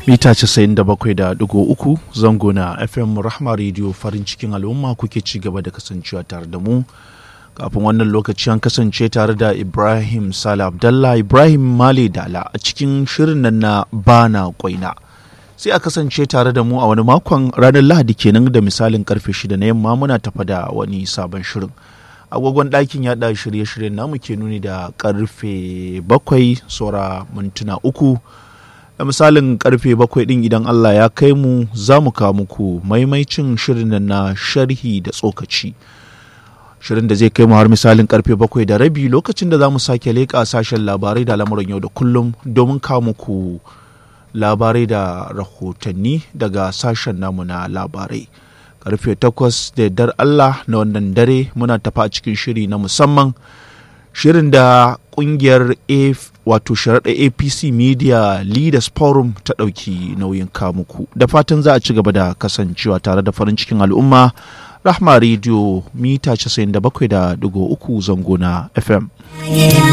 mita 97.3 zango na fm rahma radio farin cikin al'umma kuke ci gaba da kasancewa tare da mu kafin wannan lokaci an kasance tare da ibrahim sale abdallah ibrahim male dala a cikin shirin nan na bana kwaina sai a kasance tare da mu a wani makon ranar lahadi kenan da misalin karfe shida na yamma muna tafa da wani sabon shirin agogon ɗakin yaɗa shirye-shiryen namu ke nuni da karfe bakwai saura mintuna uku da misalin karfe bakwai ɗin idan allah ya kai mu za mu kawo muku maimaicin shirin na sharhi da tsokaci shirin da zai kai mu har misalin karfe bakwai da rabi lokacin da za mu sake leƙa sashen labarai da lamuran yau da kullum domin kawo muku labarai da rahotanni daga sashen namu na labarai karfe takwas da yardar Allah na wannan dare muna tafa a cikin shiri na musamman shirin da kungiyar wato sharaɗa apc media leaders forum ta ɗauki nauyin kamuku da fatan za a ci gaba da kasancewa tare da farin cikin al'umma rahma radio mita 97.3 zango na fm